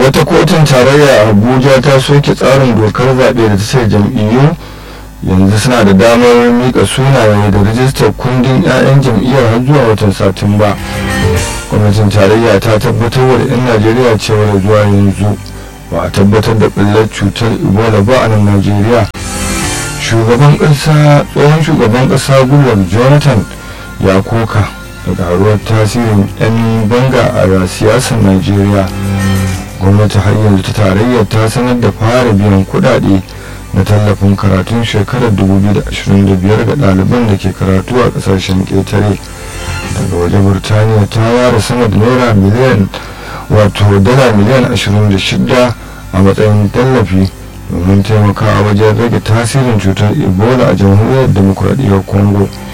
wata kotun tarayya a abuja ta soke tsarin dokar zaɓe da ta ce jam'iyyu yanzu suna da damar mika sunaye da rajistar kundin 'ya'yan jam'iyyar har zuwa watan satumba gwamnatin tarayya ta tabbatar da 'yan najeriya cewa zuwa yanzu ba a tabbatar da ɓullar cutar ebola ba a nan najeriya shugaban ƙasa tsohon shugaban ƙasa goodluck jonathan ya koka da karuwar tasirin 'yan banga a siyasar najeriya gwamnati har yanzu ta tarayyar ta sanar da fara biyan kudade na tallafin karatun shekarar 2025 ga ɗaliban da ke karatu a ƙasashen ƙetare daga waje burtaniya ta ware sama da naira miliyan wato dala miliyan 26 a matsayin tallafi domin taimakawa wajen rage tasirin cutar ebola a jamhuriyar demokuraɗiyyar congo